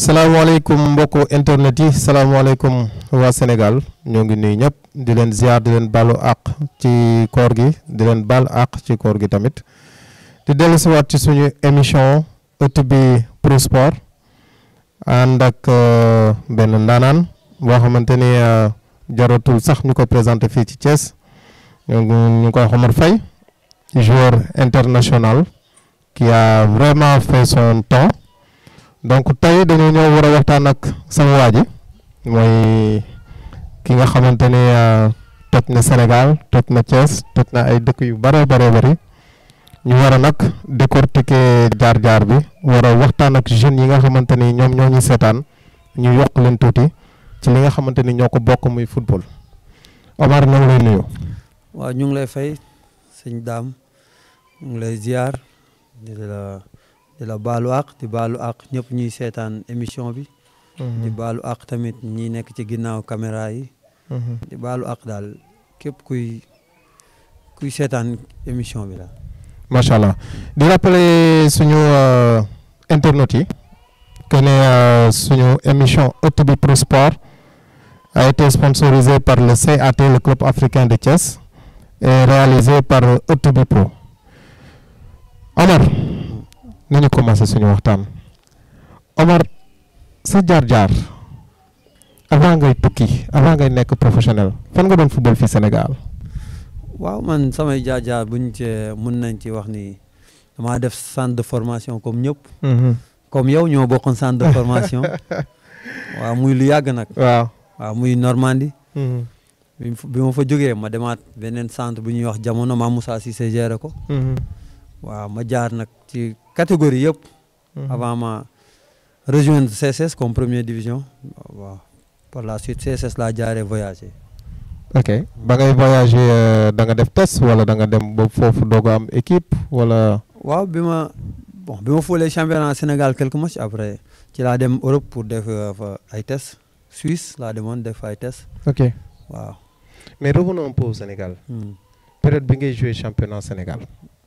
salaamaaleykum mbokku internet yi salaamaaleykum waa Sénégal ñoo ngi nuyu ñëpp di leen ziar di leen baalu àq ci koor gi di leen baal àq ci koor gi tamit di dellusiwaat ci suñu émission ëtt bi Pro Sport ànd ak benn ndaanaan boo xamante ni jaratul sax ñu ko présenté fii ci Thiès ñu ngi koy Omar Faye joueur international qui a vraiment fait son temps. donc tey dañoo ñëw war a waxtaan ak sama waa ji mooy ki nga xamante ni toj na Sénégal toj na Thiès toj na ay dëkk yu bare bare bari ñu war a nag décortiquer jaar-jaar bi war a waxtaan ak jeunes yi nga xamante ni ñoom ñoo ñu seetaan ñu yokk leen tuuti ci li nga xamante ni ñoo ko bokk muy football Omar ñoo ngi lay nuyu. waaw ñu ngi lay fay sëñ daam ñu ngi lay ziar di la. di la baalu àq di baalu àq ñëpp ñuy seetaan émission bi. di baalu àq tamit ñi nekk ci ginnaaw caméra yi. di baalu àq daal képp kuy kuy seetaan émission bi la. macha allah di rappeler suñu internautes yi que ne suñu émission ëtt bi Pro Sport a été sponsorisé par le CAT le club africain de Thiès et réalisé par ëtt bi Pro Omar. nañu commencé suñu waxtaan Omar sa jaar-jaar avant ngay tukki avant ngay nekk professionnel fan nga doon football fii Sénégal. waaw man samay jaar-jaar buñ cee mën nañ ci wax ni damaa def centre de formation comme ñëpp. comme yow ñoo bokkoon centre de formation. waaw muy lu yàgg nag. waaw waaw muy Normandie. bi ma fa jógee ma demaat beneen centre bu ñuy wax jamono ma Moussa Cissé géré ko. waaw ma jaar nag ci catégorie yëpp. avant ma rejoindre CSS comme première division waaw par la suite CSS laa jaaree voyager. ok ba ngay voyager da nga def test wala da nga dem ba foofu doog a am équipe wala. waaw bi ma bon bi ma foolee championnat Sénégal quelques matchs après ci laa dem Europe pour def fa ay tests Suisse laa demoon def ay tests. ok waaw. mais revenons un peu au Sénégal. période bi ngay jouer championnat Sénégal.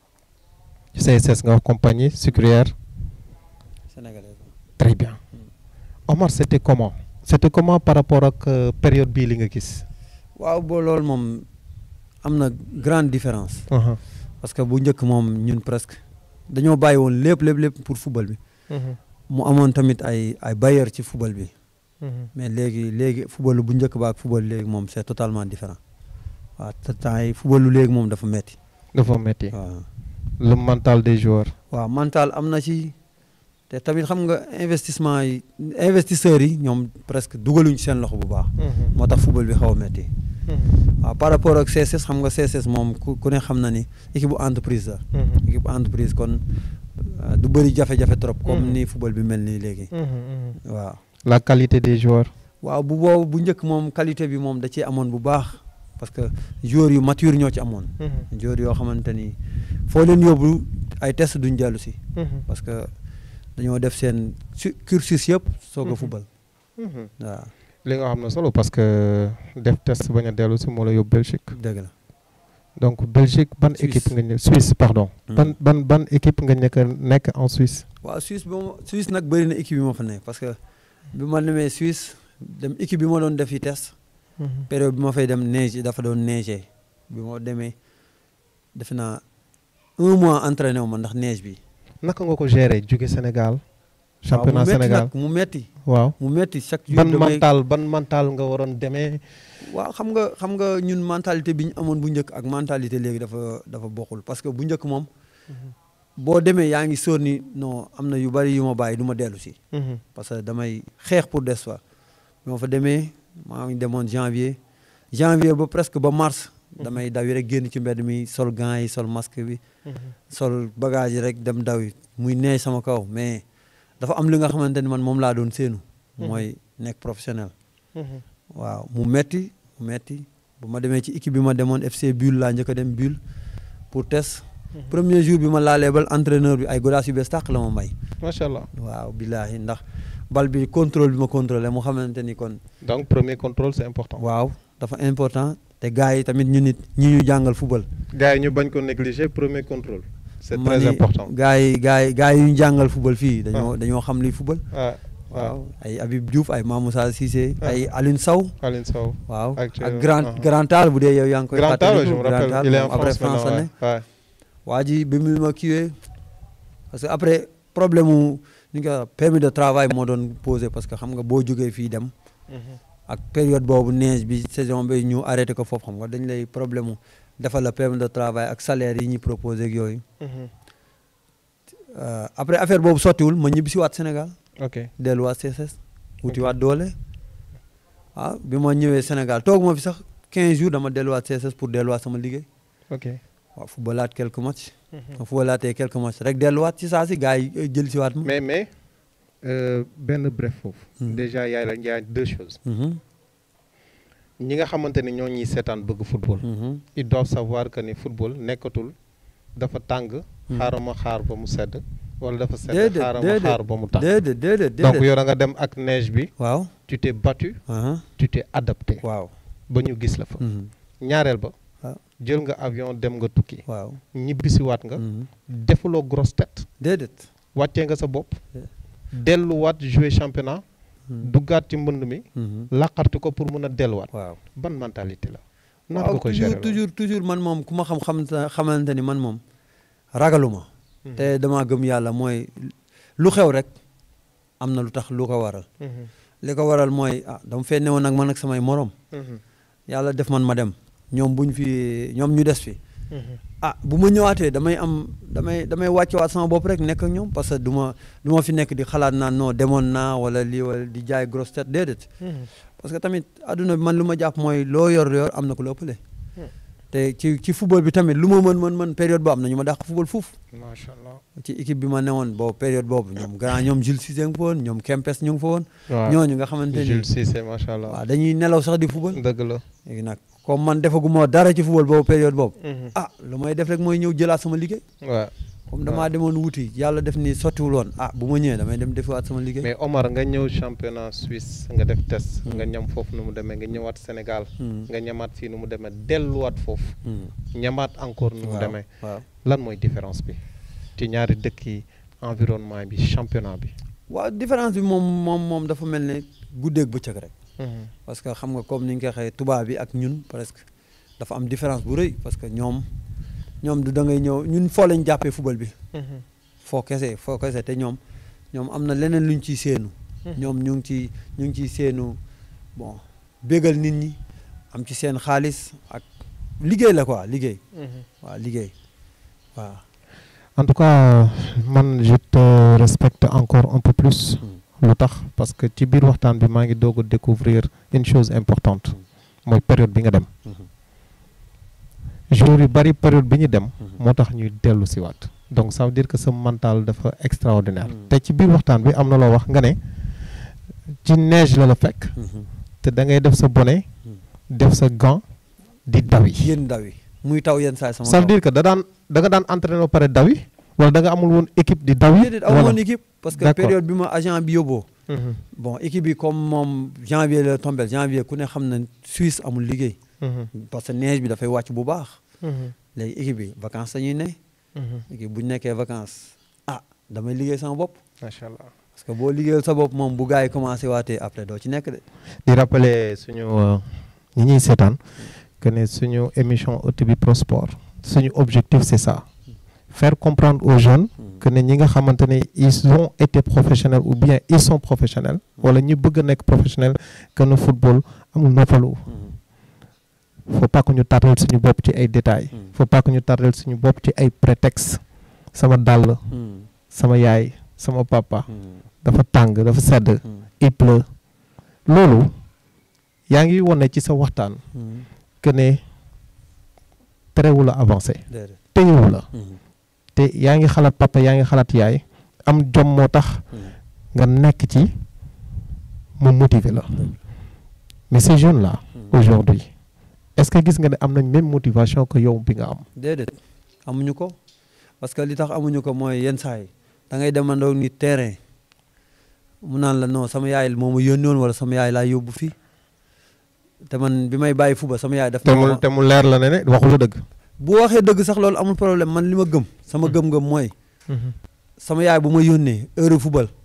CSS nga wax compagnie sucrière. sénégalaise. très bien. Omar c' était comment c' était comment par rapport ak période bii li nga gis. waaw boo loolu moom am na grande différence. parce que bu njëkk moom ñun presque dañoo bàyyi woon lépp lépp lépp pour football bi. mu amoon tamit ay ay bailleurs ci football bi. mais léegi léegi football bu njëkk ba ak football léegi moom c' est totalement différent waaw te temps yi football lu léegi moom dafa metti dafa metti waaw. le mental des joueurs. waaw mental am na ci te tamit xam nga investissement yi investisseurs yi ñoom presque dugaluñ ci seen loxo bu baax. moo tax football bi xaw a metti waaw par rapport ak CSS xam nga CSS moom ku ku ne xam na ni équipe bu entreprise la. équipe bu entreprise kon du bëri jafe-jafe trop. comme ni football bi mel nii léegi. waaw. la qualité des joueurs. waaw bu boobu bu njëkk moom qualité bi moom da ciy amoon bu baax parce que joueurs yu mature ñoo ci amoon. joueurs yoo xamante ni foo leen yóbbu ay test duñ dellu si. parce que dañoo def seen cursus yëpp soog a football. waaw. li nga xam ne solo parce que def test bañ a dellu si moo la yóbbu Belgique. dëgg la. donc Belgique ban équipe nga ñu Suisse pardon. ban ban ban équipe nga nekk nekk en Suisse. waaw Suisse ba ma Suisse nag bëri na équipe yi ma fa nekk parce que bi ma demee Suisse dem équipe bi ma doon def yi test. période bi ma fay dem neige dafa doon neige bi ma demee defe naa un mois entraîné wu ma ndax neige bi. naka nga ko gérer jóge Sénégal. championnat Sénégal mu metti waaw mu metti chaque jour ban mental ban mental nga waroon demee. waaw xam nga xam nga ñun mentalité bi ñu amoon bu njëkk ak mentalité léegi dafa dafa bokkul parce que bu njëkk moom. boo demee yaa ngi sóor ni non am na yu bari yu ma bàyyi du ma dellu si. parce que damay xeex pour des fois. bi ma fa demee maa ngi demoon janvier janvier ba presque ba mars. damay daw yi rek génn ci mbedd mi sol gants yi sol masque bi. sol bagage yi rek dem daw yi muy neex sama kaw mais dafa am li nga xamante ni man moom laa doon séenu. mooy nekk professionnel. waaw mu metti mu metti bu ma demee ci équipe bi ma demoon FC Bulle laa njëkk a dem Bulle pour test. premier jour bi ma laalee bal entraîneur bi ay godaas yu bees tàq la ma may. macha allah waaw billaahi ndax bal bi contrôle bi ma contrôlé mu xamante ni kon. donc premier contrôle c' est important. waaw dafa important te gars yi tamit ñu nit ñi ñu jàngal football. gars yi ñu bañ ko négliger premier contrôle. c' est ma très ni important. gars yi gars yi gars yi ñu jàngal football fii dañoo dañoo xam li football. ah waaw ay Habib Diouf ay Mamoussa Cissé ay Alioune Sow Aline Sow waaw Actuellement, ak grand uh-huh. grand Tall bu dee yow yaa ngi koy Grand Tall je me fàttaliku, Grand rappelle Tall il est en moom après France France la ne maintenant ouais. waa ji bi mu ma kiiwee parce que après problème mu ni nga permis de travail moo doon posé parce que xam nga boo jógee fii dem Mhm. ak période boobu neige bi saison bi ñu arrêté ko foofu xam nga dañ lay problème mu defal la permis de travail ak salaire yi ñuy proposé ak yooyu Mhm. Euh, après affaire boobu sottiwul ma ñibbi si waat Sénégal ok delluwaat CSS wuti waat doole waaw bi ma ñëwee Sénégal toog ma fi sax 15 jours dama delluwaat CSS pour delluwaat sama liggéey ok waaw footballaat quelques matchs Mhm. ma footballaatee quelques matchs rek delluwaat ci saa si gars yi euh, jël si waat ma mais mais euh, benn bref foofu Mhm. déjà yaay la yaay deux choses Mhm, ñi nga xamante ni ñoo ñuy seetaan bëgg football mhm, ils doivent savoir que ni football nekkatul dafa tàng Mhm. xaaral ma xaar ba mu sedd wala dafa sedd Déedéet, xaaral ma déedéet. xaar ba mu tàng déedéet déedéet donc déedéet yow da nga dem ak neige bi waaw tu t'es battu aha, tu t'es adapté waaw ba ñu gis la fa mhm, ñaareel ba waaw. jël nga avion dem nga tukki waaw ñibbisiwaat nga mhm, defuloo grosse tête déedéet wàccee nga sa bopp Yeah. delluwaat jouer championnat mhm, duggaat ci mbënd mi mhm, laqarti ko pour mun a delluwaat waaw ban mentalité la nan waaw nga koy toujours gérer toujours toujours man moom ku ma xam xam xamante ni man moom ragaluma te dama gëm yàlla mooy lu xew rek am na lu tax lu ko waral li ko waral mooy ah dama fee newoon nag man ak samay morom yàlla def man ma dem ñoom buñ fi ñoom ñu des fi ah bu ma ñëwaatee damay am damay damay wàccewaat sama bopp rek nekk ak ñoom parce que du ma du ma fi nekk di xalaat naan non demoon naa wala lii wala di jaay grosse tête déedéet parce que tamit adduna bi man lu ma jàpp mooy loo yor yor am na ku la ëppale te ci ci football bi tamit lu ma mën mën mën période boobu am na ñu ma dàq football fuuf macha allah ci équipe bi ma newoon boobu période boobu ñoom grand ñoom Jules Cissé nga fa woon ñoom Kempes ñu ngi fa woon waaw ñooñu nga xamante ni Jules Cissé macha allah waaw dañuy nelaw sax di football dëgg la léegi nag comme man defaguma dara ci football boobu période boobu ah lu may def rek mooy ñëw jëlaat sama liggéey waaw comme damaa demoon wuti yàlla def ni sottiwul woon ah bu ma ñëwee damay dem defiwaat sama liggéey mais Omar nga ñëw championnat Suisse nga def test Hmm. nga ñam foofu nu mu demee nga ñëwaat Sénégal Hmm. nga ñamaat fii nu mu demee delluwaat foofu Hmm. ñamaat encore nu mu waaw demee waaw lan mooy différence bi ci ñaari dëkk yi environnement bi championnat bi waaw différence bi moom moom moom dafa mel ne guddeeg bëccëg rek parce que xam nga comme ni nga ko waxee tubaab bi ak ñun presque dafa am différence bu rëy parce que ñoom ñoom du da ngay ñëw ñun foo lañ jàppee football bi foo kese foo kese te ñoom ñoom am na leneen luñ ciy séenu ñoom ñu ngi ci ñu ngi ciy séenu bon bégal nit ñi am ci seen xaalis ak liggéey la quoi liggéey waaw liggéey waaw en tout cas man je te respecte encore un peu plus lu tax parce que ci biir waxtaan bi maa ngi doog a découvrir une chose importante mooy période bi nga dem jour yu bari période bi ñu dem moo tax ñuy dellu si waat donc ça veut dire que sa mental dafa extraordinaire Mm. te ci biir waxtaan bi am na loo wax nga ne ci neige la la fekk te da ngay def sa bonnet def sa gant di dawi yéen ndaw yi muy taw yenn saa yi sama ça veut kaw. dire que da daan da nga daan entraîné ba pare dawi wala da nga amul woon équipe di dawi déedéet aw moon équipe parce que D'accord. période bi ma agent bi yóbboo Mhm, bon équipe bi comme moom janvier la tombé janvier ku ne xam na Suisse amul liggéey mhm, parce que neige bi dafay wàcc bu baax mhm, léegi équipe bi vacances dañuy ne mhm. équipe bu ñu nekkee vacances ah damay liggéey sama bopp macha allah parce que boo liggéeyal sa bopp moom bu gars yi commencé waatee après doo ci nekk de di rappeler suñu euh, ñi ñuy seetaan que ne suñu émission ëtt bi Pro Sport suñu objectif c'est ça faire comprendre aux jeunes que ne ñi nga xamante ne ils ont été professionnels ou bien ils sont professionnels wala ñu bëgg a nekk professionnel que ne football amul noppalu faut pas que ñu tardel suñu bopp ci ay détails faut pas que ñu tardel suñu bopp ci ay prétextes sama dàll sama yaay sama papa dafa tàng dafa sedd il pleut loolu yaa ngi wone ci sa waxtaan que ne terewu la avancé déedéet téyewu la te yaa ngi xalaat papa yaa ngi xalaat yaay am jom moo tax nga nekk ci mu motiver la mais ces jeunes là aujourd'hui est-ce que gis nga ne am nañ même motivation que yow bi nga am déedéet amuñu ko parce que li tax amuñu ko mooy yenn saa yi da ngay demandoo ni terrain mu naan la non sama yaay moo ma yónni woon wala sama yaay laa yóbbu fii te man bi may bàyyi fuba sama yaay daf te ma mu wax- te mu leer la ne ne waxu la dëgg bu waxee dëgg sax loolu amul problème man li ma gëm sama gëm-gëm mooy sama yaay bu ma yónnee heure football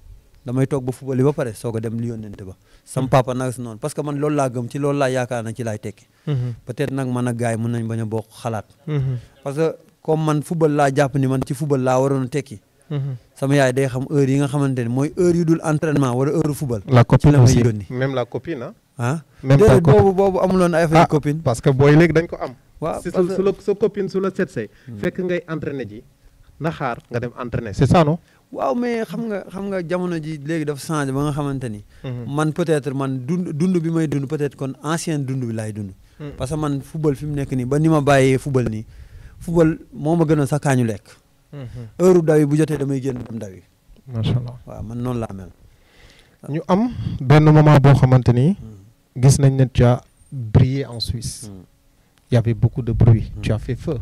damay toog ba football yi ba pare soog a dem li yónnente ba sam papa nag si noonu parce que man loolu laa gëm ci loolu laa yaakaar na ci laay tekki peut-être nag man ak gars yi mën nañ bañ a bokk xalaat parce que comme man football laa jàpp ni man ci football laa waroon a tekki sama yaay day xam heure yi nga xamante ni mooy heure yu dul entraînement wala heure football la copine la may aussi yónni. même la copine ah. ah même ta déedéet copine boobu boobu amuloon ay affaire Ah, copine parce que booy léegi dañ ko am. waaw si parce sa que- su la sa copine su la seet see. fekk ngay entraîner ji na xaar nga dem entraîner c'est ça non. waaw mais xam nga xam nga jamono ji léegi dafa changé ba nga xamante ni man peut-être man dund dund bi may dund peut-être kon ancien dund bi laay dund parce que man football fi mu nekk nii ba ni ma bàyyee football nii football moo ma gën a sax kaañu lekk heure daw yi bu jotee damay génn dem daw yi macha allah waaw man noonu laa mel ñu am benn moment boo xamante ni gis nañ ne tu as brillé en Suisse. il y avait beaucoup de bruit. tu as fait feu.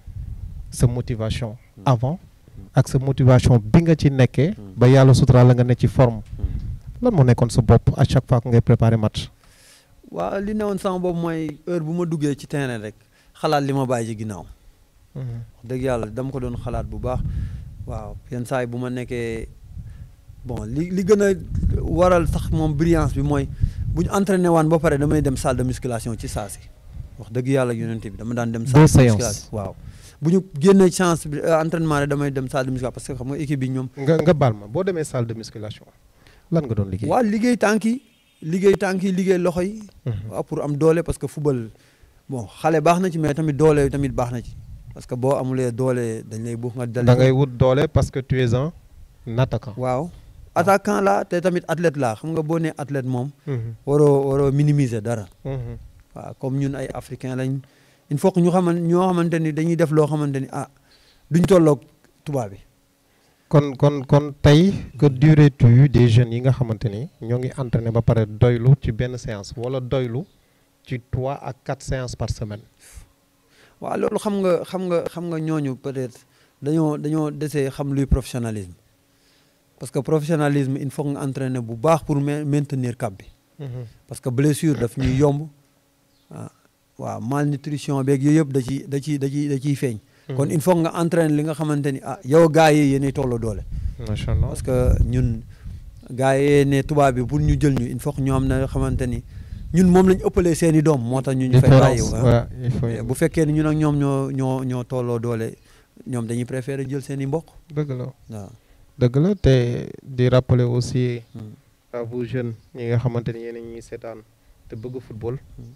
sa motivation avant ak sa motivation bi nga ci nekkee. ba yàlla sutura la nga ne ci forme. lan moo nekkoon sa bopp à chaque fois que ngay préparer match. waaw li newoon sama boobu mooy heure bu ma duggee ci terrain rek xalaat li ma bàyyi ci ginnaaw wax dëgg yàlla dama ko doon xalaat bu baax waaw yenn saa yi bu ma nekkee bon li li gën a waral sax moom brillance bi mooy bu ñu entraîné waan ba pare damay dem salle de musculation ci saa si wax dëgg yàlla yonent bi dama daan dem salle Deux de séances. musculation waaw bu ñu génnee chance bi euh, entraînement rek damay dem salle de musculation parce que xam nga équipe bi ñoom nga nga baal ma boo demee salle de musculation lan nga doon liggéey. waaw liggéey tànk yi liggéey tànk yi liggéey loxo yi waaw pour am doole parce que football bon xale baax na ci mais tamit doole tamit baax na ci parce que boo amulee doole dañ lay buux nga dal da ngay wut doole parce que tu es un attaquant. waaw attaquant la te tamit athlète laa xam nga boo nee athlète moom Mhm. waroo waroo minimiser dara Mhm. waaw comme ñun ay africain lañ il faut que ñu xaman ñoo xamante ni dañuy def loo xamante ni ah duñ tolloog tubaab bi kon kon kon tey que dirais-tu des jeunes yi nga xamante ni ñoo ngi entraîné ba pare doylu ci benn séance wala doylu ci trois à quatre séances par semaine. waaw loolu xam nga xam nga xam nga ñooñu peut-être dañoo dañoo desee xam luy professionnalisme parce que professionnalisme il faut nga entraîner bu baax pour ma- maintenir cap bi parce que blessure daf ñuy yomb ah waaw malnutrition beeg yooyu yëpp da ciy da ciy da ciy da ciy feeñ. kon il faut nga entraîner li nga xamante ni ah yow gars yi yéenay tolloo doole. macha allah parce que ñun gars yi ne tubaab bi pour ñu jël ñu il faut que ñu am na xamante ni ñun moom lañ ëppalee seen i doom moo tax ñu ñu fay bàyyi différence ah. ouais, il faut bu fekkee ni ñun ak ñoom ñoo ñoo ñoo tolloo doole ñoom dañuy préférer jël seen i mbokk dëgg la waaw. dëgg la te di rappeler aussi Hmm. à vous jeunes ñi nga xamante ni yéen a ñuy seetaan te bëgg football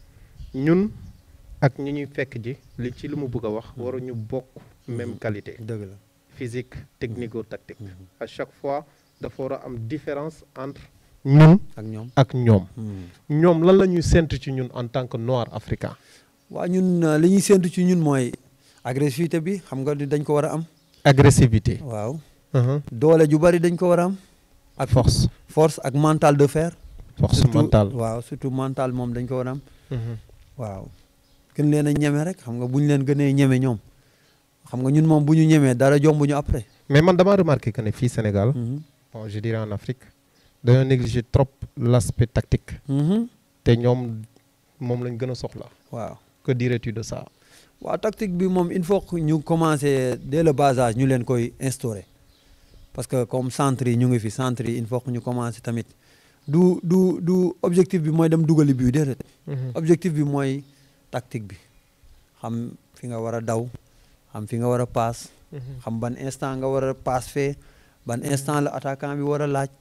ñun ak ñi ñuy fekk ji li ci li mu bëgg a wax waruñu bokk même qualité dëgg la. physique technico-tactique Mhm. à chaque fois dafa war a am différence entre ñun ak ñoom. ak ñoom Hmm. ñoom lan la ñuy séntu ci ñun en tant que noir africain waa ñun euh, li ñuy séntu ci ñun mooy agressivité bi xam nga ni dañ ko war a am. agressivité waaw Mhm. doole ju bari dañ ko war a am. ak force force ak mental de fer. force surtout mentale waaw surtout mental moom dañ ko war a am. Mhm. waaw gën leen a ñeme rek xam nga bu ñu leen gënee ñeme ñoom xam nga ñun moom bu ñu ñemee dara jombuñu après. mais man dama remarqué que ne fii Sénégal Mhm. bon je dirais en Afrique dañoo négliger trop l'aspect tactique Mhm. te ñoom moom lañ gën a soxla waaw que dirais-tu de ça waaw tactique bi moom il faut que ñu commencer dès le bas âge ñu leen koy instaurer parce que comme centre yi ñu ngi fi centre yi il faut que ñu commencer tamit du du du objectif bi mooy dem dugali bi déedéet objectif bi mooy tactique bi xam fi nga war a daw xam fi nga war a paas xam ban instant nga war a paas fee ban instant la attaquant bi war a laaj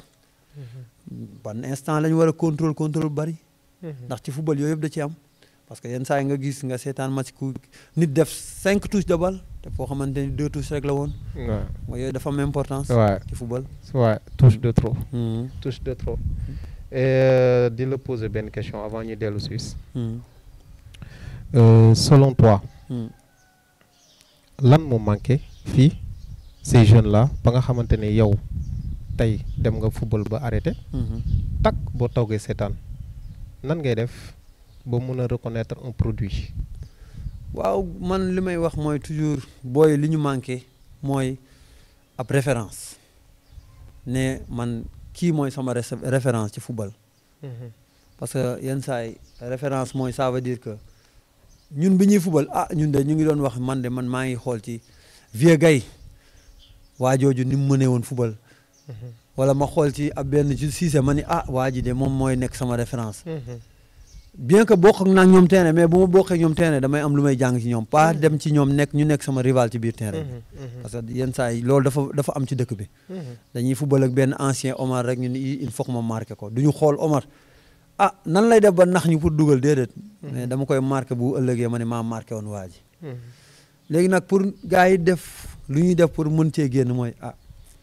ban instant la ñu war a contrôle contrôle bari ndax ci football yooyu yëpp da ci am parce que yenn saa yi nga gis nga seetaan match ku nit def cinq touches de balle te foo xamante ni deux touches rek la woon waaw mooy yooyu dafa am importance waaw ci football waaw touche de trop Mhm. touche de trop et di la poser benn question avant ñu dellu Suisse Mhm. Euh, selon toi Mhm. lan moo manqué fii ces jeunes là ba nga xamante ne yow tey dem nga football ba arrêté Mhm. tak boo toogee seetaan nan ngay def ba mun a reconnaître un produit waaw man li may wax mooy toujours booy li ñu manqué mooy ab référence ne man kii mooy sama rese- référence ci football parce que yenn saa yi référence mooy ça veut dire que ñun bi ñuy football ah ñun de ñu ngi doon wax man de man maa ngi xool ci Vieux Gaye waa jooju ni mu mënee woon football wala ma xool ci ab benn ci Cissé ma ni ah waa ji de moom mooy nekk sama référence bien que bokk ak naa ñoom terrain mais bu ma bokkee ñoom terrain damay am lu may jàng ci ñoom pas dem ci ñoom nekk ñu nekk sama rival ci biir terrain parce que yenn saa yi loolu dafa dafa am ci dëkk bi dañuy football ak benn ancien Omar rek ñu ni il faut que ma marqué ko du ñu xool Omar ah nan lay def ba nax ñu pour dugal déedéet mais dama koy marqué bu ëllëgee ma ne maa marqué woon waa ji léegi nag pour gars yi def lu ñuy def pour mën cee génn mooy ah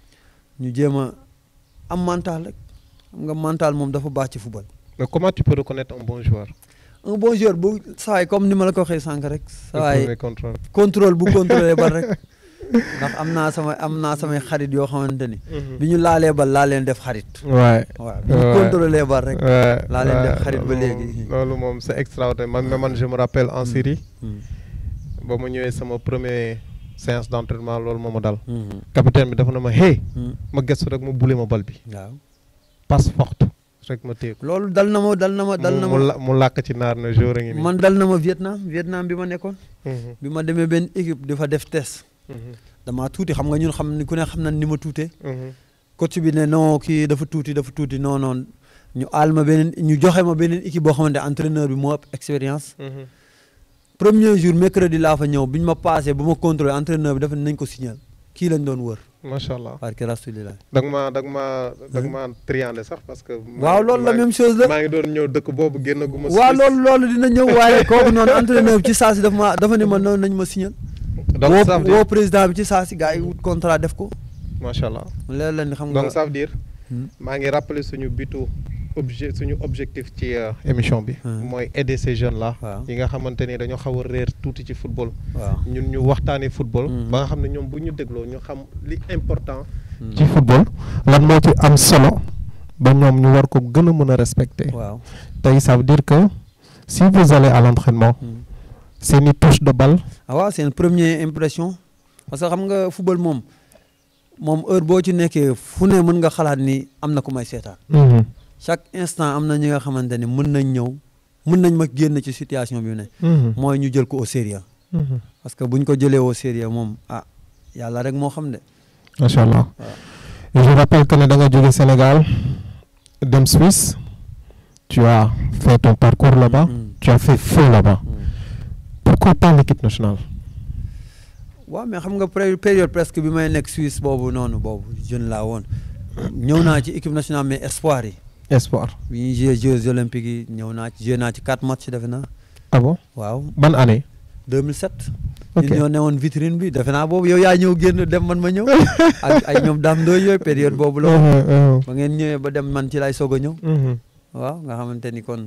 ñu jéem a am mental rek xam nga mental moom dafa baax ci football. mais comment tu peux reconnaître un bon joueur. un bon joueur bu sawaay comme ni ma la ko waxee sànq rek. sawaay contrôle contrôle bu contrôlé bal rek ndax am naa sama am naa samay xarit yoo xamante ni. bi ñu laalee bal laa leen def xarit. waay waaw bi ñu contrôlé bal rek. laa leen def xarit ba léegi. loolu moom c'est extraordinaire man man je me rappelle en Syrie. ba ma ñëwee sama premier séance d'entraînement loolu moo ma dal. capitaine bi dafa na ma hey. ma gëstu rek mu bule ma bal bi. waaw passe forte rek ma téye ko. loolu dal na ma dal na ma dal na ma mu làkk ci naar na jour a ngi nii. man dal na ma Vietnam Vietnam bi ma nekkoon. bi ma demee benn équipe di fa def test. damaa tuuti xam nga ñun xam ni ku ne xam na ni ma tuutee. coach bi ne non kii dafa tuuti dafa tuuti non non ñu aal ma beneen ñu joxe ma beneen équipe boo xamante entraîneur bi moo ëpp expérience. premier jour mercredi laa fa ñëw bi ñu ma passé ba ma contrôlé entraîneur bi dafa nañ ko signal kii lañ doon wër. macha allah barke rasulilah. da nga maa da nga maa da nga maa triandé sax parce que. waaw loolu la même chose la maa ngi doon ñëw dëkk boobu génn gu ma. waaw loolu loolu dina ñëw waaye kooku noonu entraîneur bi ci saa si dafa ma dafa ne ma noonu nañ ma signal. donc ça veut woo dire président bi ci saa si gars yi wut contrat def ko. macha allah leer la ni xam nga donc ça veut dire. maa ngi rappeler suñu bitu objet suñu objectif ci émission bi. mooy aider ces jeunes là. waaw yi nga xamante ni dañoo xaw a réer tuuti ci football. waaw ñun ñu waxtaanee football. Mhm. ba nga xam ne ñoom bu ñu dégloo ñu xam li important. ci football lan moo ci am solo ba ñoom ñu war ko gën a mën a respecter. waaw. tey ça veut dire que si vous allez à l'entraînement seen i touche de balle. ah waaw c'est une première impression parce que xam nga football moom moom heure boo ci nekkee fu ne mën nga xalaat ni am na ku may seetaan chaque instant am na ñi nga xamante ni mën nañ ñëw mën nañ ma génn ci situation bi ne mooy ñu jël ko au sérieux parce que buñ ko jëlee au sérieux moom ah yàlla rek moo xam de macha allah waaw. je rappelle que ne da nga jóge Sénégal dem Suisse tu as fait ton parcours là-bas Mm. tu as fait feu là-bas pourquoi pas l'équipe nationale. waaw mais xam nga pré- période presque bi may nekk Suisse boobu noonu boobu jeune laa woon ñëw naa ci équipe nationale mais espoir yi espoir. bi ñuy joué Jeux olympiques yi ñëw naa ci joué naa ci quatre matchs defe naa ah bon waaw ban année. 2007. ok ñun ñoo newoon vitrine bi defe naa boobu yow yaa ñëw génn dem man ma ñëw ak ay ñoom daam ndooy yooyu période boobu la woon ba ngeen ñëwee ba dem man ci lay soog a ñëw waaw nga xamante ni kon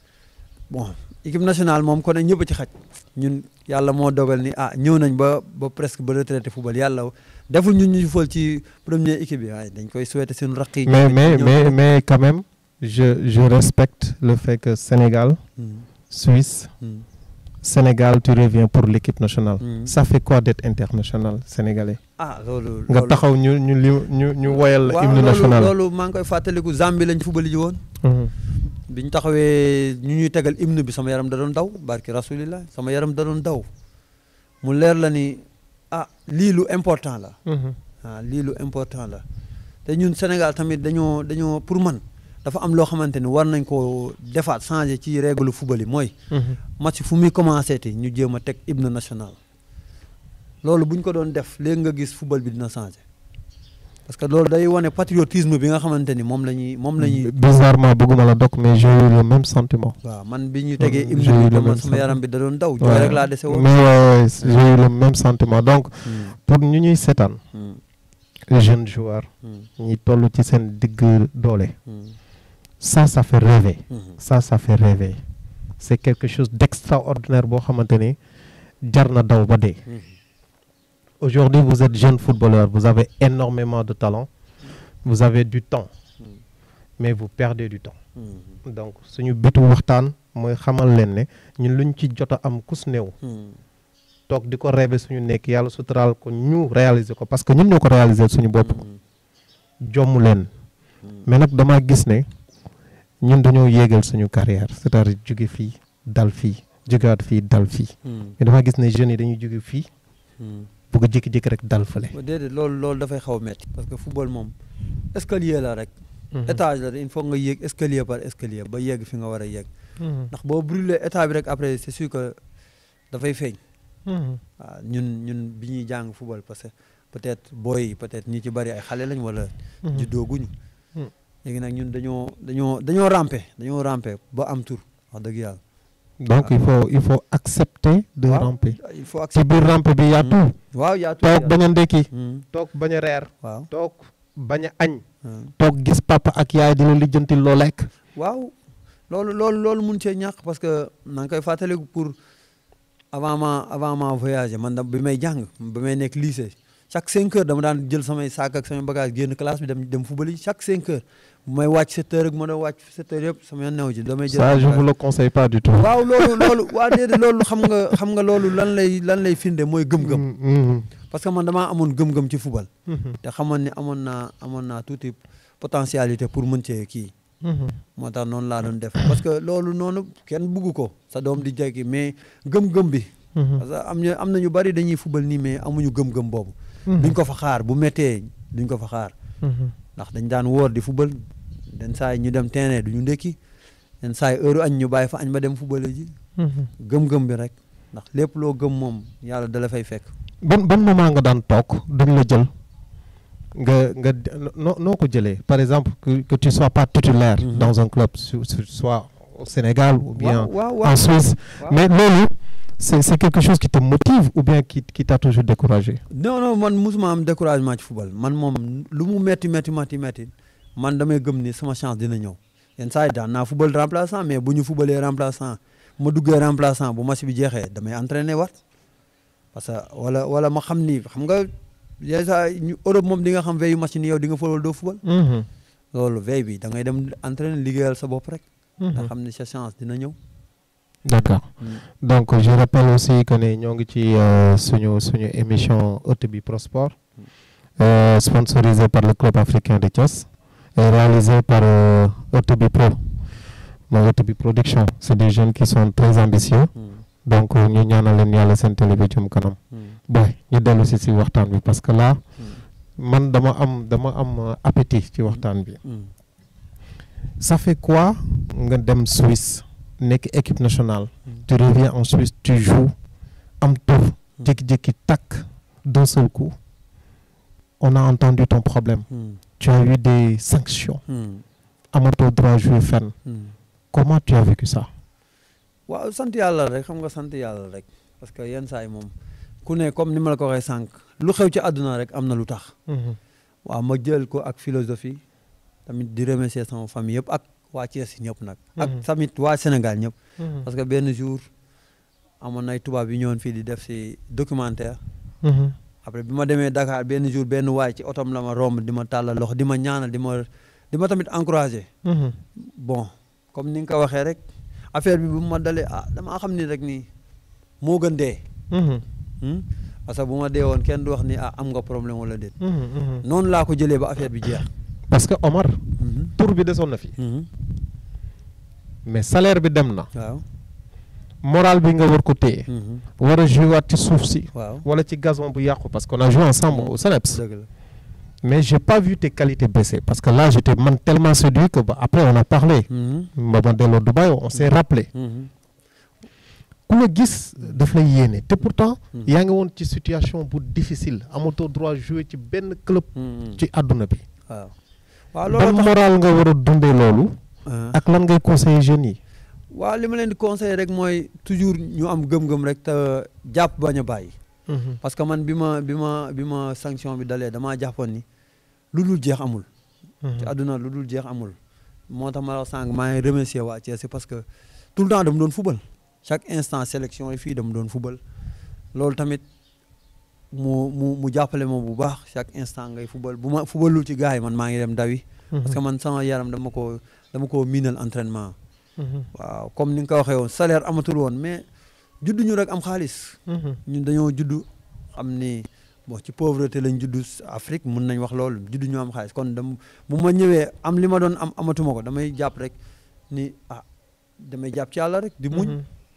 bon équipe nationale moom kon ñëpp a ci xaj ñun yàlla moo dogal ni ah ñëw nañ ba ba presque ba retraité football yàlla deful ñun ñu fol ci première équipe bi waaye dañ koy souhaité suñu raq yi. mais mais ñëw- mais mais quand même je je respecte le fait que Sénégal Hmm, Suisse hmm, Sénégal tu reviens pour l'équipe nationale. hmm. ça fait quoi d'être international sénégalais. ah loolu. nga loolu- taxaw ñu ñu li ñu ñu woyal la waaw hymne loolu national. loolu maa ngi koy fàttaliku Zambie lañ football ji woon. Mhm. biñ taxawee ñu ñuy tegal hymne bi sama yaram da doon daw barki rasulillah sama yaram da doon daw mu leer la ni ah lii lu important la Mhm. ah lii lu important la te ñun Sénégal tamit dañoo dañoo pour man dafa am loo xamante ni war nañ ko defaat changer ci règle football yi mooy Mhm. match fu muy commencé te ñu jéem a teg hymne national loolu bu ñu ko doon def léegi nga gis football bi dina changer parce que loolu day wane patriotisme bi nga xamante ni moom la ñuy moom la ñuy bizarrement bëgguma la dog mais j'ai eu le même sentiment. waaw man bi ñu tegee Mm, hymne j'ai eu bi le dama même sama yaram bi da doon daw jooy Ouais. rek laa dese woon mais ouais, ouais, j'ai eu le même sentiment donc Mm, pour ñu ñuy seetaan mm, les jeunes joueurs mm, ñi toll ci seen digg doole mm, ça ça fait rêver mm. ça ça fait rêver c'est quelque chose d'extraordinaire boo xamante ni jar na daw ba dee Mhm. aujourd'hui vous êtes jeune footballeur vous avez énormément de talent vous avez du temps Mm. mais vous perdez du temps Mhm. donc suñu bitu waxtaan mooy xamal leen ne ñun luñ ci jot a am kus néew Mm. toog di ko rêver suñu nekk yàlla suturaal ko ñu réaliser ko parce que ñun ñoo ko réaliser suñu bopp Mm. jomm leen Mm. mais nag dama gis ne ñun dañoo yéegal suñu carrière c'est-à-dire jóge fii dal fii jógewaat fii dal fii Mm. mais dama gis ne jeunes yi dañuy jóge fii Mm. bëgg a jékki-jékki rek dal fële. ba déedéet loolu loolu dafay xaw a metti parce que football moom escalier la rek. étage la il faut nga yéeg escalier par escalier ba yegg fi nga war a yegg. ndax boo brûlé état bi rek après c'est sûr que dafay feeñ. waaw ñun ñun bi ñuy jàng football parce que peut-être booy yi peut-être ñi ci bari ay xale lañ wala. juddooguñu. léegi nag ñun dañoo dañoo dañoo ramper dañoo ramper ba am tur wax dëgg yàlla. donc il faut il faut accepter de waaw ramper. il faut ci accepter. biir rampe bi yaa tout. waaw yaa toog bañ a ndekki. Hmm, toog bañ a reer. waaw. toog bañ a añ. hmm. toog gis papa ak yaay di la lijjanti loo lekk. waaw loolu loolu loolu mun cee ñàkk parce que na nga koy fàttaliku pour avant ma avant ma voyager man da bi may jàng bi may nekk lycée chaque cinq heures dama daan jël samay saak ak samay bagage génn classe bi dem dem fubali chaque cinq heures bu may wàcc sept heures ak ma doon wàcc sept heures yëpp sama yoon new ci damay jël ça je bagage. vous le conseille pas du tout. waaw loolu loolu waa déedéet loolu xam nga xam nga loolu lan lay lan lay finde mooy gëm-gëm Mm, mm, parce que man damaa amoon gëm-gëm ci football mhm, te xamoon ne amoon naa amoon naa tuuti potentialité pour mën cee kii mhm. moo tax noonu laa doon def parce que loolu noonu kenn bugg ko sa doom di jekki mais gëm-gëm bi Mhm, parce que am na am na ñu bari dañuy fubal nii mais amuñu gëm-gëm boobu mhm, duñ ko fa xaar bu méttee duñ ko fa xaar mhm. ndax dañ daan woor di fubal den saa yi ñu dem terrain du ñu ndékki den saa yi heure añ ñu bàyyi fa añ ba dem fubale ji Mhm. gëm-gëm bi rek ndax lépp loo gëm moom yàlla dala fay fekk ban ban moment nga daan toog duñ la jël nga nga noo noo ko jëlee par exemple que que tu sois pas titulaire Mhm. dans un club su- su- soit au Sénégal ou bien waaw waaw en waaw Suisse waaw. mais loolu c'est c'est quelque chose qui te motive ou bien qui qui t'a toujours découragé non non man musuma am découragement ci football man moom lu mu metti metti metti metti man damay gëm ni sama chance dina ñëw yenn saa yi daan naa football remplaçant mais bu ñu footballee remplaçant ma duggee remplaçant bu match bi jeexee damay entraîner wat parce que wala wala ma xam ni xam nga yenn saa yi ñu Europe moom di nga xam veille yu match ni yow di nga football doo football Mhm, loolu veille bi da ngay dem entraîner liggéeyal sa bopp rek nga mhm. xam ni sa chance dina ñëw d'accord donc je rappelle aussi que ne ñoo ngi ci euh, suñu suñu émission ëtt bi Prosport euh, sponsorisé par le club africain de Thiès et réalisé par euh, ëtt bi Pro mooy ëtt bi production c'est des jeunes qui sont très ambitieux donc ñu ñaanal leen yàlla seen télé bi jëm kanam boy ñu dellu si si waxtaan bi parce que là man dama am dama am euh, appétit ci waxtaan bi ça fait quoi nga dem Suisse nekk équipe nationale tu reviens en Suisse tu joues am tour jékki-jékki takk d'un seul coup on a entendu ton problème tu as eu des sanctions amatoo droit jouer fenn comment tu as vécu ça waaw sant yàlla rek xam nga sant yàlla rek parce que yenn saa yi moom ku ne comme ni ma la ko waxee sànq lu xew ci àdduna rek am na lu tax waaw ma jël ko ak philosophie tamit di remercier sama famille yëpp ak waa Thiès ñëpp nag ak Mhm. tamit waa Sénégal ñëpp parce que benn jour amoon nay tubaab yi ñëwoon fii di def si documentaire après bi ma demee Dakar benn jour benn waay ci otom la ma romb di ma tàllal loxo di ma ñaanal di ma di ma tamit encouragé bon comme ni nga ko waxee rek affaire bi bu ma dalee ah damaa xam ni rek nii moo gën dee Hmm? parce que bu ma dee woon kenn du wax ni ah am nga problème wala déet noonu laa ko jëlee ba affaire bi jeex. parce que Omar Mhm. tour bi desoon na fi Mhm. mais salaire bi dem na waaw. moral bi nga war ko téye Mhm. war a jouer waat ci suuf si waaw wala ci gazon bu yàqu parce qu'on a joué ensemble au Seneps dëgg la. mais j'ai pas vu tes qualités baisser parce que là j'étais man tellement séduit que bah, après on a parlé Mhm. ba ma delloo Dubaï on s'est rappelé Mhm. ku la gis daf lay yéene te pourtant Mhm. yaa ngi woon ci situation bu difficile amatoo droit jouer ci benn club Mhm. ci àdduna bi waaw. waaw ban loolu tax moral nga war a dundee loolu Ah. ak lan ngay conseiller jeunes yi waaw li ma leen di conseiller rek mooy toujours ñu am gëm-gëm rek te jàpp bañ a bàyyi. parce que man bi ma bi ma bi ma sanction bi dalee damaa jàppoon ni lu dul jeex amul. ci àdduna lu dul jeex amul. moo tax ma la sànq maa ngi remercier waa Thiès parce que tout le temps dama doon fubal chaque instant sélection yi fii dama doon fubal loolu tamit mu mu mu jàppale ma bu baax chaque instant ngay fubal bu ma fubalul ci gars yi man maa ngi dem dawi parce que man sama yaram dama ko dama ko miinal entraînement waaw comme ni nga ko waxee woon salaire amatul woon mais juddu ñu rek am xaalis ñun dañoo juddu xam ni bon ci pauvreté lañ juddu Afrique mun nañ wax loolu juddu ñu am xaalis kon dam bu ma ñëwee am li ma doon am amatuma ko damay jàpp rek ni ah damay jàpp ci yàlla rek di muñ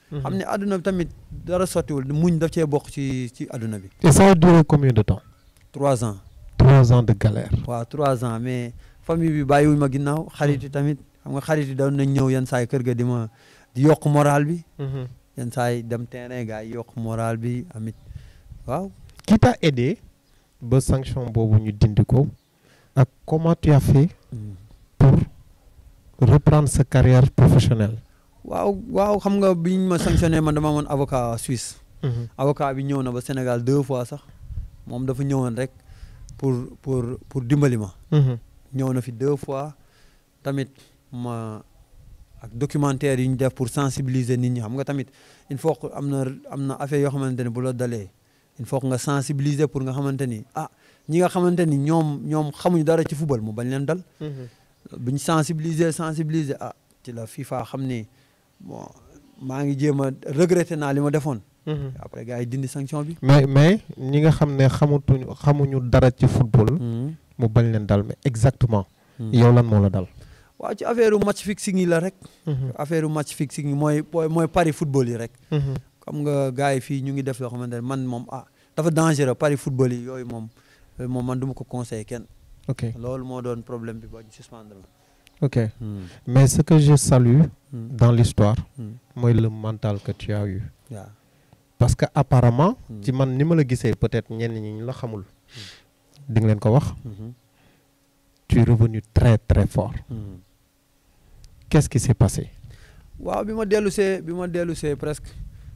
xam ne àdduna bi tamit dara sottiwul muñ daf cee bokk ci ci àdduna bi et ça a duré combien de temps trois ans trois ans de galère waaw trois ans mais famille bi bàyyiwuñ ma ginnaaw xarit yi tamit xam nga xarit yi doon nañ ñëw yenn saa yi kër ga di ma di yokk moral bi yenn saa yi dem terrain gars yi yokk moral bi amit waaw qui t'a aidé ba sanction boobu ñu dindi ko ak comment tu as fait pour reprendre sa carrière professionnelle waaw waaw xam nga biñ ma sanctionné man dama amoon avocat suisse avocat bi ñëw na ba Sénégal deux fois sax moom dafa ñëwoon rek pour pour pour dimbali ma ñëw na fi deux fois tamit ma ak documentaire yi ñu def pour sensibiliser nit ñi xam nga tamit il faut que am na am na affaire yoo xamante ne bu la dalee il faut que nga sensibiliser pour nga xamante ni ah ñi nga xamante ni ñoom ñoom xamuñu dara ci football mu bañ leen dal buñ sensibiliser sensibiliser ah ci la FIFA xam ni bon maa ngi jéem a regretter naa li ma defoon après gars yi dindi sanction bi mais mais ñi nga xam ne xamutuñu xamuñu dara ci football mu bañ leen dal mais exactement yow lan moo la dal waaw ci affaire match fixing yi la rek affaire match fixing yi mooy mooy pari football yi rek xam nga gars yi fii ñu ngi def loo xamante ne man moom ah dafa dangereux pari football yi yooyu moom moom man du ma ko conseillé kenn ok loolu moo doon problème bi ba ñu suspendre la ok mais ce que je salue dans l'histoire mooy le mental que tu as eu waaw parce que apparemment ci man ni ma la gisee peut-être ñenn ñi ñu la xamul di nga leen ko wax tu es revenu très très fort qu'est-ce qui s'est passé waaw bi ma dellu see bi ma dellu see presque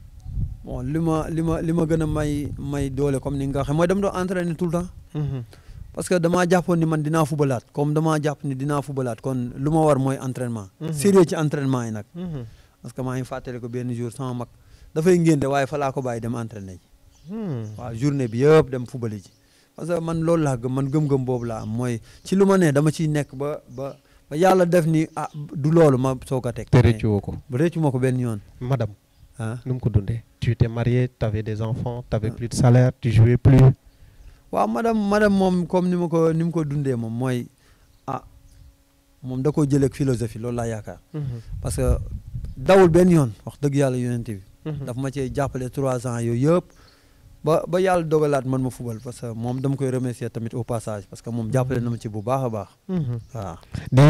bon li ma li ma li ma gën a may may doole comme ni nga waxee mooy dama doon entraîner tout le temps parce que damaa jàppoon ni man dinaa fubalaat comme damaa jàpp ni dinaa fubalaat kon lu ma war mooy entraînement sérieux ci entraînement yi nag parce que maa ngi fàttali ko benn jour sama mag dafay ngénte waaye fa laa ko bàyyi dem entraîner ji waaw journée bi yëpp dem fubali ji parce que man loolu laa gëm man gëm-gëm boobu laa am mooy ci lu ma ne dama ciy nekk ba ba ba yàlla def ni ah du loolu ma soog a teg te rëccu woo ko ba rëccu ma ko benn yoon madame ah nu mu ko dundee tu étais marié tu avais des enfants tu avais plus de salaire tu jouais plus waaw madame madame moom comme ni ma ko ni mu ko dundee moom mooy ah moom da koo jëlee ak philosophie loolu laa yaakaar parce que dawul benn yoon wax dëgg yàlla yonent bi daf ma cee jàppale trois ans yooyu yëpp ba ba yàlla dogalaat man ma fubal parce que moom dama koy remercier tamit au passage parce que moom jàppale na ma ci bu baax a baax waaw di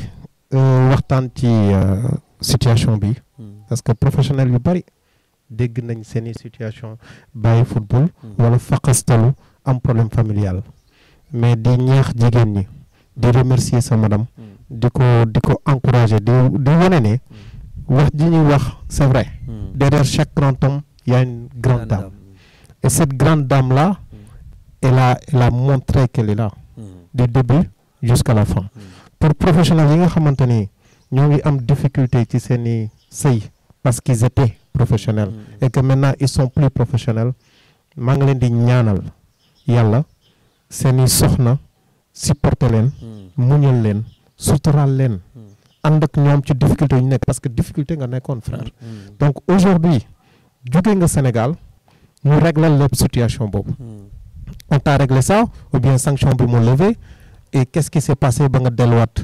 waxtaan ci situation bi parce que professionnel yu bari dégg nañ seeni situation bàyyi football wala faqastalu am problème familial mais di ñaax jigéen ñi di remercier sa madame di ko di ko encourager di di wane ne wax ji ñuy wax c'est vrai derrière chaque grand homme il y a une grande dame et cette grande dame là elle a elle a montré qu'elle est là du début jusqu'à la fin pour professionnels yi nga xamante ni ñoo ngi am difficulté ci seeni sëy parce qu'ils étaient professionnels et que maintenant ils sont plus professionnels maa ngi leen di ñaanal yàlla seeni soxna supporter leen muñal leen suturaal leen ànd ak ñoom ci difficulté yu ñu nekk parce que difficulté nga nekkoon frère donc aujourd'hui jóge nga Sénégal ñu régler lépp situation boobu on t'a réglé ça ou bien sanction bi mu levé et qu'est-ce qui s'est passé ba nga delluwaat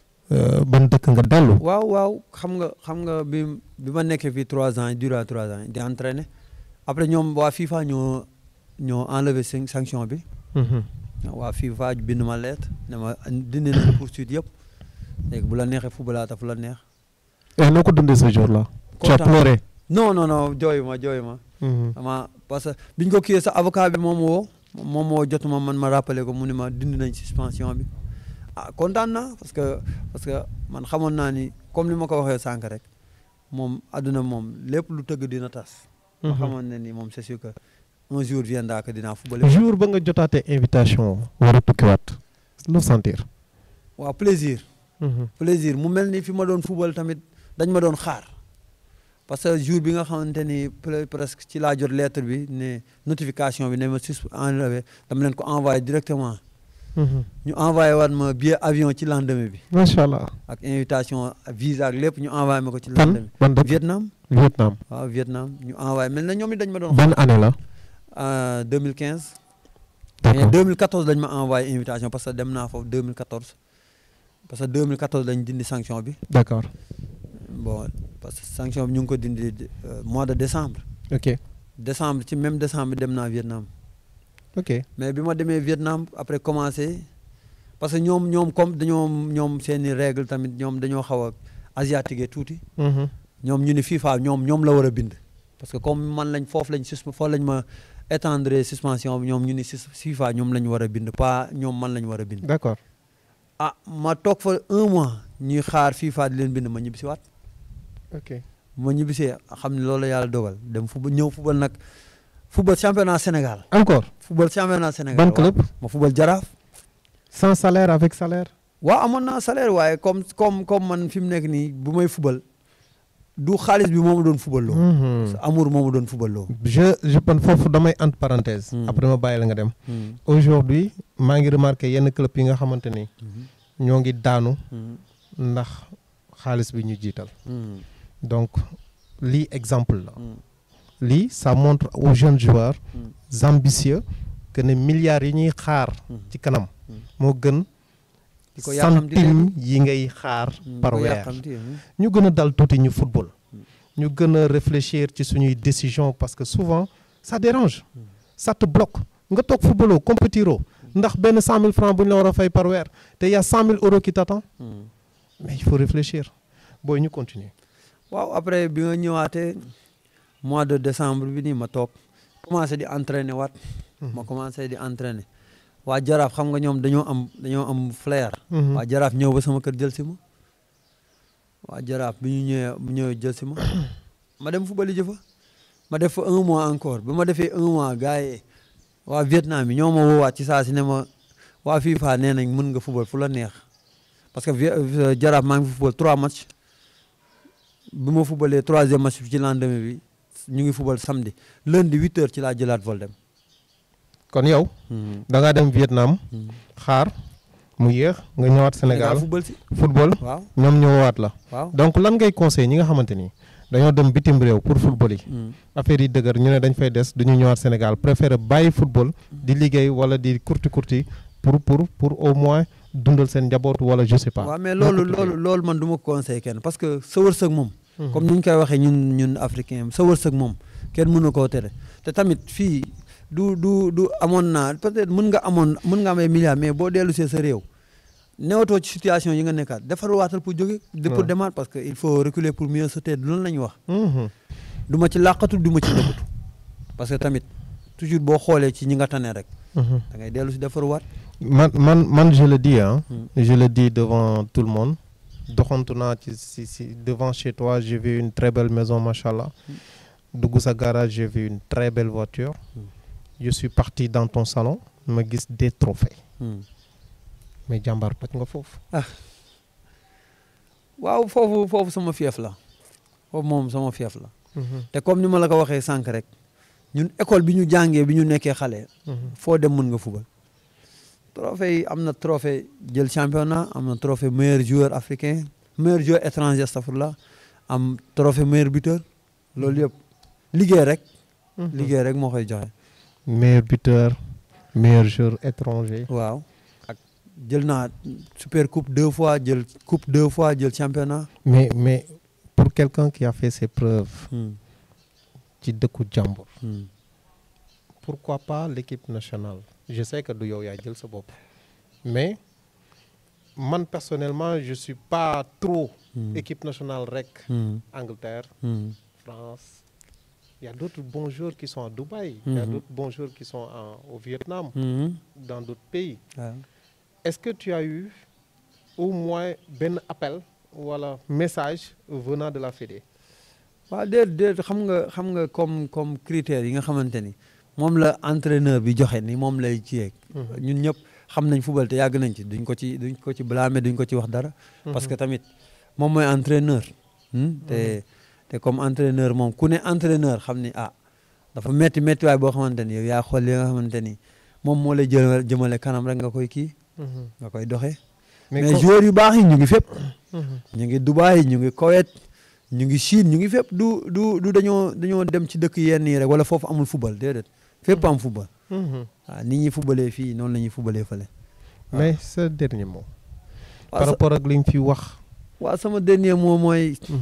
ban dëkk nga dellu waaw waaw xam nga xam nga bi bi ma nekkee fii trois ans durant trois ans di entraîner après ñoom waa FIFA ñoo ñoo enlevé sanction bi waa FIFA bind ma lettre ne ma dindi nañu poursuite yëpp léegi bu la neexee footballaata fu la neex et noo ko dundee ce jour-là tu as pleuré non non non jooyu ma jooyu ma ama parce que biñ ko kiiyee sa avocat bi moom woo moom moo jotuma man ma rappelé ko mu ne ma dindi nañ suspension bi ah kontaan naa parce que parce que man xamoon naa ni comme ni ma ko waxee sànq rek moom àdduna moom lépp lu tëgg dina tas ma xamoon ne ni moom c'est sûr que un jour viendra que dinaa football jour ba nga jotaatee invitation war a tukkiwaat lu sentir waaw plaisir plaisir mu mel ni fi ma doon football tamit dañ ma doon xaar parce que jour bi nga xamante ni presque ci laa jot lettre bi ne notification bi ne ma sus enlevé dama leen ko envoyé directement ñu envoyé waat ma billet avion ci lendemain bi macha allah ak invitation visa ak lépp ñu envoyé ma ko ci fan lendemain ban bi dëkk Vietnam Vietnam waaw Vietnam ñu envoyé mel na ñoom it dañ ma doon ban année la xaar 2015 mais d'accord 2014 dañ ma envoyé invitation parce que dem naa foofu 2014 parce que 2014 dañ dindi sanction bi d'accord bon parce que sanction bi ñu ngi ko dindi euh, mois de décembre ok décembre ci même décembre dem naa Vietnam ok mais bi ma demee Vietnam après commencé parce que ñoom ñoom comme dañoo ñoom seeni règle tamit ñoom dañoo xaw a asiatique tuuti Mhm. ñoom ñu ni FIFA ñoom ñoom la war a bind parce que comme man lañ foofu lañ sus foofu lañ ma étendre suspension bi ñoom ñu ni sus- FIFA ñoom lañ war a bind pas ñoom man lañ war a bind d'accord ah ma toog fa un mois ñuy xaar FIFA di leen bind ma ñibbisi waat ok ma ñibbisee xam ne loolu la yàlla dogal dem football ñëw football nag football championnat Sénégal encore football championnat Sénégal ban waaw. club ma football jaraaf sans salaire avec salaire waaw amoon naa salaire waaye comme comme comme man fi mu nekk nii bu may football du xaalis bi moo ma doon football loo Mhm. amour moo ma doon football loo je je pense foofu damay entre parenthèse Hmm. après ma bàyyi la nga dem aujourd'hui maa ngi remarqué yenn club yi nga xamante ni ñoo ngi daanu ndax xaalis bi ñu jiital donc lii exemple la lii ça montre aux jeunes joueurs ambitieux que ne milliards yi ñuy xaar ci kanam moo gën di ko yàqamti centime yi ngay xaar par weer ñu gën a dal tuuti ñu football ñu gën a réfléchir ci suñuy décision parce que souvent ça dérange ça te bloque nga toog footballoo compétiroo ndax benn cent mille francs bu ñu la war a fay par weer te y a cent mille euros qui t'attend mais il faut réfléchir booy ñu continuer waaw après bi nga ñëwaatee mois de décembre bi nii ma toog commencé di entraîner waat ma commencé di entraîner waa jaraaf xam nga ñoom dañoo am dañoo am flair Mhm. waa jaraaf ñëw ba sama kër jël si ma waa jaraaf bi ñu ñëwee bu ñëwee jël si ma ma dem football ji fa ma def fa un mois encore bi ma defee un mois gars yi waa Vietnam yi ñoo ma woowaat ci saa si ne ma waa FIFA nee nañ mën nga football fu la neex parce que Vi- euh, jaraaf maa ngi fi football trois matchs bi ma footballee troisième match bi ci lendemain bi ñu ngi football samedi lundi huit heures ci laa jëlaat vol dem. kon yow da ngaa dem Vietnam xaar mu yéex nga ñëwaat Sénégal football si football waaw ñoom ñëwaat la waaw. donc lan ngay conseil ñi nga xamante ni dañoo dem bitim réew pour football yi affaire yi dëgër ñu ne dañ fay des du ñu ñëwaat Sénégal préféré bàyyi football di liggéey wala di kurti kurti pour pour pour au moins dundal seen njaboot wala je sais pas. waaw mais loolu loolu loolu man du ma ko conseil kenn parce que sa wërsëg moom. comme ni ñu koy waxee ñun ñun africain sa wërsëg moom kenn mën na koo tere te tamit fii du du du amoon naa peut-être mën nga amoon mën nga am ay milliards mais boo dellu see sa réew newatoo ci situation yi nga nekkaat defar waatal pour jóge de pour Ouais. demaat parce que il faut reculer pour mieux sauter loolu la ñu wax Mhm. du ma ci làqatu du ma ci nëbbatu parce que tamit toujours boo xoolee ci ñi nga tane rek Mhm. da ngay dellu si defaruwaat man man man je le dis hein. Mm. je le dis devant tout le monde doxantu naa ci si si devant chez toi j'ai vu une très belle maison machallah dugg sa garage j'ai vu une très belle voiture Mm. je suis parti dans ton salon ma gis des trophées Hmm. mais jàmbaar toj nga foofu waaw foofu foofu sama fief la foofu moom sama fief la te comme ni ma la ko waxee sànq rek ñun école bi ñu jàngee bi ñu nekkee xale foo dem mën nga fubal trophée yi am na trophée jël championnat am na trophée meilleur joueur africain meilleur joueur étranger astafurlah am trophée meilleur buteur loolu yëpp liggéey rek liggéey rek moo koy joxe meilleur buteur meilleur joueur étranger waaw ak jël naa super coupe deux fois jël coupe deux fois jël championnat mais mais pour quelqu'un qui a fait ses preuves Hmm, ci dëkku jàmbur hmm. pourquoi pas l'équipe nationale je sais que du yow yaa jël sa bopp mais man personnellement je suis pas trop Hmm. équipe nationale rek Hmm, Angleterre hmm. France il y a d'autres bons joueurs qui sont à Dubaï il y a Mhm. d'autres bons joueurs qui sont en- au Vietnam Hmm, dans d'autres pays waaw. est-ce que tu as eu au moins benn appel wala message venant de la Fédé waaw déet déet xam nga xam nga comme comme critères yi nga xamante ni moom la entraîneur bi joxe ni moom lay ci yeeg ñun ñëpp xam nañ football te yàgg nañ ci duñ ko ci duñ ko ci blâmer duñ ko ci wax dara parce que tamit moom mooy entraîneur hmm, te te comme entraîneur moom ku ne entraîneur xam ni ah dafa metti metti waay boo xamante ni yow yaa xool li nga xamante ni moom moo lay jëmale jëmale kanam rek nga koy kii nga koy doxee mais comme- joueurs yu baax yi ñu ngi fépp Mhm. ñu ngi Dubaï ñu ngi Koweït ñu ngi Chine ñu ngi fépp du du du dañoo dañoo dem ci dëkk yenn yi rek wala foofu amul football déedéet fépp am football Mhm. waaw nit ñi footballee fii noonu la ñuy footballee fële. mais ce dernier mot waaw par sa- rapport ak li ñu fi wax waaw sama dernier mot mooy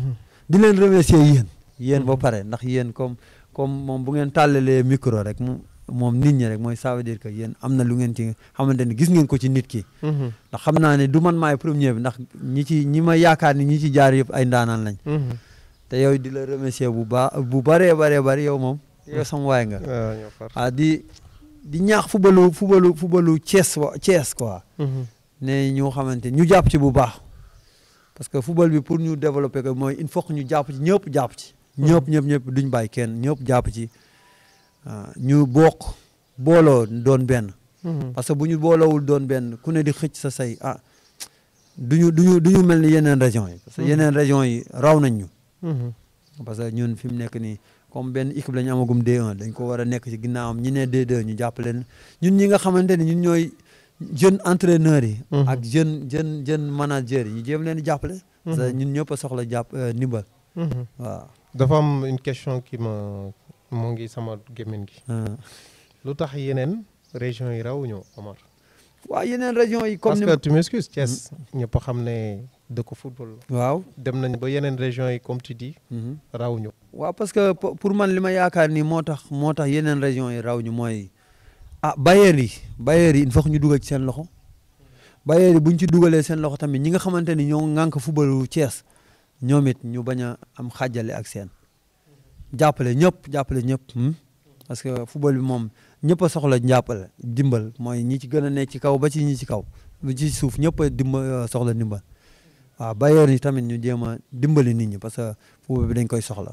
di leen remercier yéen yéen ba pare ndax yéen comme comme moom bu ngeen tàllalee micro rek mu moom nit ñi rek mooy ça veut dire que yéen am na lu ngeen ci xamante ni gis ngeen ko ci nit ki ndax xam naa ne du man maay premier bi ndax ñi ci ñi ma yaakaar ni ñi ci jaar yëpp ay ndaanaan lañ te yow di la remercier bu baax bu bëree bëree bëri yow moom yow sama waay nga ah di di ñaax fubalu fubalu fubalu Thiès wa Thiès quoi ne ñu xamante ñu jàpp ci bu baax parce que football bi pour ñu développer ko mooy il faut que ñu jàpp ci ñëpp jàpp ci ñëpp ñëpp ñëpp duñ bàyyi kenn ñëpp jàpp ci ñu bokk booloo doon benn parce que bu ñu booloowul doon benn ku ne di xëcc sa say ah duñu duñu du ñu mel ni yeneen régions yi parce que yeneen régions yi raw nañ ñu parce que ñun fi mu nekk nii comme benn équipe la ñu amagum D1 dañ ko war a nekk ci ginnaawam ñi ne D2 ñu jàppale ñun ñi nga xamante ni ñun ñooy jeune entraîneurs yi ak jeune jeune jeune managers yi ñu jéem leen di jàppale parce que ñun ñëpp a soxla jàpp ndimbal waaw dafa am une question qui ma moo ngi sama gémmiñ gi lu tax yeneen région yi raw ñu Omar waaw yeneen région yi comme parce que tu m'excuses Thiès ñëpp xam ne dëkk football la waaw dem nañ ba yeneen région yi comme tu dis raw ñu waaw parce que pour man li ma yaakaar ni moo tax moo tax yeneen région yi raw ñu mooy ah bailleurs yi bailleurs yi il faut ñu dugal ci seen loxo bailleurs yi bu ñu ci dugalee seen loxo tamit ñi nga xamante ni ñoo ŋànk footballu Thiès ñoom it ñu bañ a am xàjjale ak seen jàppale ñëpp jàppale ñëpp parce que football bi moom ñëpp a soxla jàppale dimbal mooy ñi ci gën a nekk ci kaw ba ci ñi ci kaw ba ci suuf ñëpp a dimba soxla dimbal waaw bailleurs yi tamit ñu jéem a dimbali nit ñi parce que football bi dañ koy soxla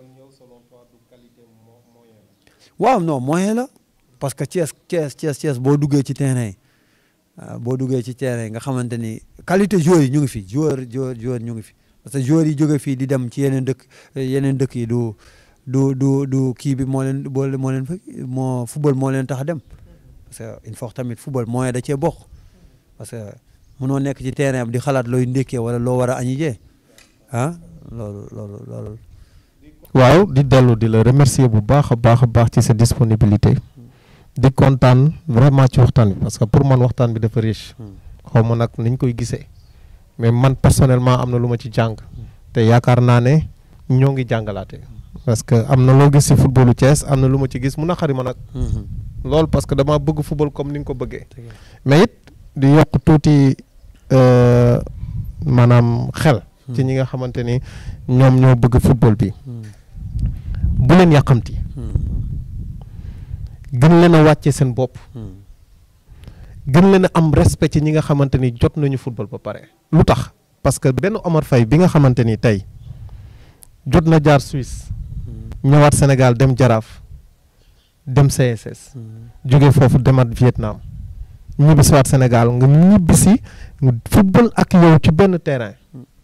waaw non moyen la parce que Thiès Thiès Thiès Thiès boo duggee ci terrain yi boo duggee ci terrain nga xamante ni qualité joueurs yi ñu ngi fi joueur joueur joueur ñu ngi fi parce que joueurs yi jóge fii di dem ci yeneen dëkk yeneen dëkk yi du du du du kii bi moo leen boole moo leen fa moo football moo leen tax a dem parce que il faut tamit football moyen da cee bokk parce que mënoo nekk ci terrain bi di xalaat looy ndékkee wala loo war a añi jee ah loolu loolu loolu. waaw di dellu di la remercier bu baax a baax a baax ci sa disponibilité di kontaan vraiment ci waxtaan bi parce que pour man waxtaan bi dafa riche xaw ma nag niñ koy gisee mais man personnellement am na lu ma ci jàng te yaakaar naa ne ñoo ngi jàngalaate parce que am na loo gis ci footballu Thiès am na lu ma ci gis mun a xari ma nag loolu parce que dama bëgg football comme ni nga ko bëggee mais it di yokk tuuti maanaam xel ci ñi nga xamante ni ñoom ñoo bëgg football bi bu leen yàqamti gën leen a wàcce seen bopp gën leen a am respect ci ñi nga xamante ni jot nañu football ba pare lu tax parce que benn Omar Faye bi nga xamante ni tey jot na jaar Suisse ñëwaat Sénégal dem Jaraaf dem CSS jóge foofu demaat Vietnam ñibbisiwaat Sénégal nga ñibbisi football ak yow ci benn terrain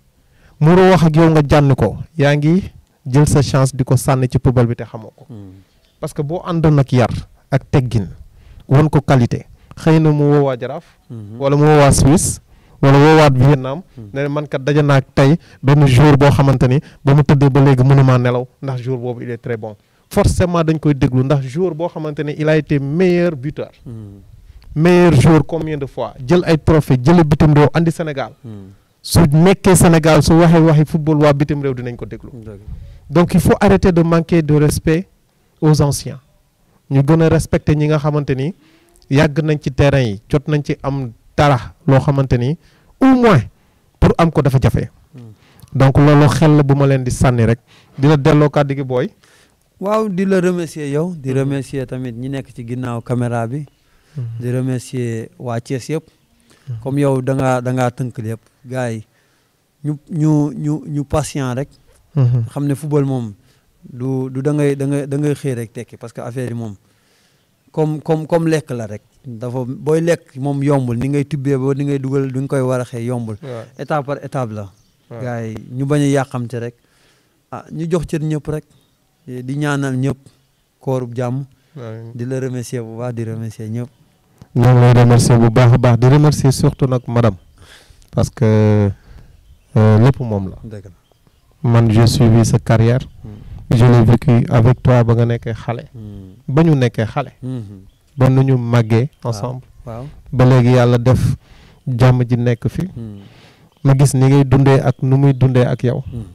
mu wax ak yow nga jànni ko yaa ngi jël sa chance di ko sànni ci football bi te xamoo ko parce que boo àndoon ak yar ak teggin won ko qualité xëy na mu woowaa Jaraaf wala mu woowaa Suisse wala woowaat Vietnam ne man kat daje naa tey benn jour boo xamante ni ba mu tëddee ba léegi mënumaa nelaw ndax jour boobu il est très bon forcément dañ koy déglu ndax jour boo xamante ni il a été meilleur buteur meilleur joueur combien de fois jël ay trophée jële bitim réew andi Sénégal su nekkee Sénégal su waxee waxi football waa bitim réew dinañ ko déglu donc il faut arrêter de manquer de respect aux anciens ñu gën a respecter ñi nga xamante ni yàgg nañ ci terrain yi jot nañ ci am dara loo xamante ni au moins pour am ko dafa jafe donc loolu xel la bu ma leen di sànni rek dina delloo kàddu gi booy. waaw di la remercier yow di remercier tamit ñi nekk ci ginnaaw caméra bi. di remercier waa Thiès yëpp. comme yow da ngaa da ngaa tënk lépp gars yi ñu ñu ñu ñu patient rek. xam ne football moom du du da ngay da ngay da ngay xëy rek tekki parce que affaire yi moom comme comme comme lekk la rek dafa booy lekk moom yombul ni ngay tubbee ba ni ngay dugal du nga koy war a xëy yombul. étape par étape la. gars yi ñu bañ a yàqamte rek ah ñu jox cër ñëpp rek di ñaanal ñëpp koorub jàmm. di la remercier bu baax di remercier ñëpp. ñoo ngi lay remercier bu baax a baax di remercier surtout nag madame parce que lépp moom la. man j'ai suivi sa carrière. je l'ai vécu avec toi ba nga nekkee xale. ba ñu nekkee xale. ba nu ñu màggee ensemble. waaw ba léegi yàlla def jàmm ji nekk fi. ma gis ni ngay dundee ak nu muy dundee ak yow.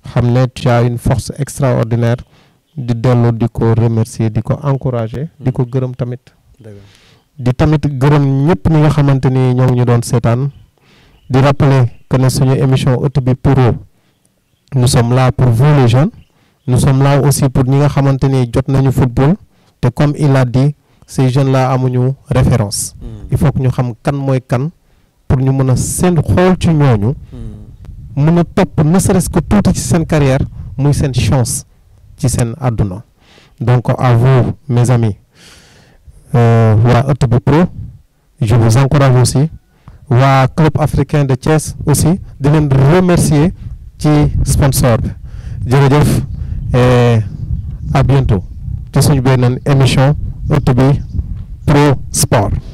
xam ne tu as une force extraordinaire di dellu di ko remercier di ko encourager di ko gërëm tamit di tamit gërëm ñëpp ñi nga xamante ni ñoo ngi ñu doon seetaan di rappeler que ne suñu émission ëtt bi pour nous sommes là pour vous les jeunes nous sommes là aussi pour ñi nga xamante ni jot nañu football te comme il a dit ces jeunes là amuñu référence il faut que ñu xam kan mooy kan pour ñu mën a seen xool ci ñooñu mën a topp ne serait-ce que tuuti ci seen carrière muy seen chance ci seen àdduna donc à vous mes amis waa ëtt bi pro je vous encourage aussi waa club africain de Thiès aussi di leen remercier ci sponsor bi jërëjëf et à bientôt ci suñu beneen émission ëtt bi pro sport